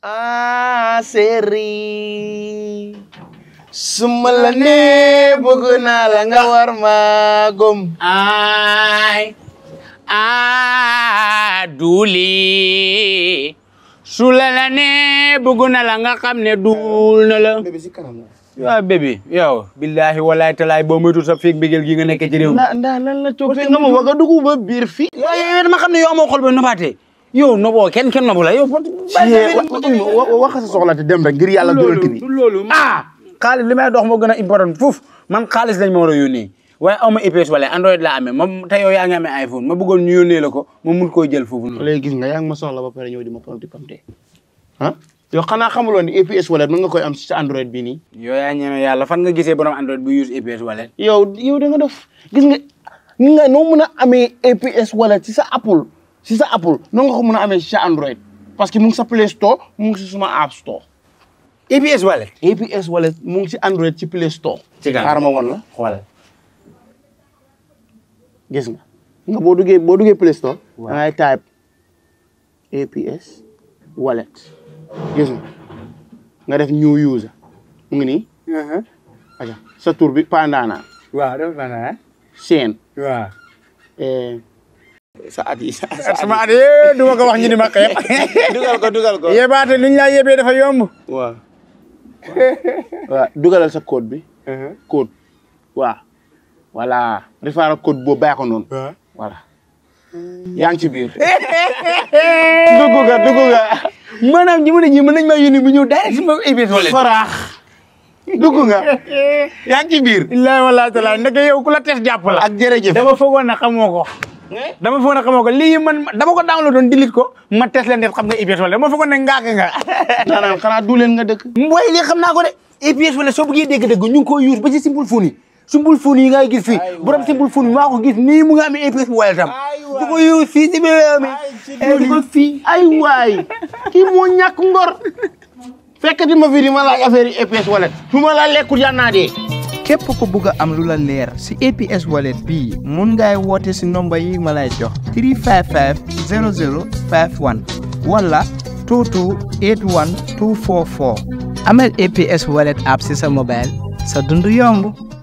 ah séri suma la nee bëgg naa la nga war ma gom ay a duuli su la la ne bëgg na la nga xam ne duul na la bébé si kanam la waaw bébé yow billahi walaay talaay boo moytu sa feeg mbégeel gi nga nekk ci réew mi ndaa ndaa lan la parce coppee que nga ma wax a dugg ba biir fii yow dama xam ne yow amoo xol ba nobaatee yow noboo kenn kenn nobu la yow wax sa soxla te dem rek ngir yàlla dugal ki bi loolu ah xaalis li may dox moo gën a important foofu man xaalis lañ ma war a yónnee waaye aw ma EPS wala Android laa amee moom te yow yaa ngi amee iPhone ma bëggoon ñu yónnee la ko ma mun koo jël foofu noonu léegi gis nga yaa ngi ma soxla ba pare ñëw di ma pamti pamte ah yow xanaa xamuloon ni APS wallet mën nga koy am si sa Android bi nii yow yaa ñeme yàlla fan nga gisee borom Android bu use EPS wallet yow yow da nga def gis nga ni nga noo mën a amee APS wallet si sa Apple si sa Apple noo nga ko mën a amee si sa Android parce que mu ngi sa Play Store mu ngi si suma App Store EPS wallet APS wallet mu ngi si Android ci Play Store ci kan xaaral ma woon la xoolal gis nga nga boo duggee boo duggee Play Store Waaw. da ngay type APS wallet gis nga nga def new user mu ngi nii aca sa tur bi Pandana waaw dafa na seen waaw eh, sa at yi sa sama at yee du ma ko wax ñu di ma xeeb dugal ko dugal ko yebaate luñ laa yebee dafa yomb waaw waaw dugalal sa code bi code waaw voilà defaral code boobu bàyyi ko noonu voilà yaa ngi ci biir dugg nga dugg nga maanaam ñi mën a ñi mën nañ maa yónni bu ñëw direct sama EPS wallet faraax dugg nga yaa ngi ci biir illaahi wallaahi taala ndeke yow ku la tes jàpp la ak jërëjëf dama foogoon ne xamoo ko dama foogoon ne xamoo ko lii man dama ko download doon delete ko ma tes leen def xam nga EPS wallet dama foogoon ne ngaaka nga naanaan xanaa du leen nga dëkk mooy lii xam naa ko de EPS wallet soo bëggee dégg-dégg ñu ngi koy use ba ci simple phone yi simple phone yi ngay gis fii borom simple phone yi maa ko gis nii mu nga amee EPS wallet tam du ko use fii si biir mi di ko fii ay waay kii moo ñàkk ngor fekkati ma fi di ma laaj affaire yi EPS wallet su ma la lekkul yaa naa dee képp ku bugg a am lu la leer si APS wallet bii mun ngay woote si nomba yi ma lay jox 355 0051 wala 22 81 244 amal APS wallet app si sa mobile sa dund yomb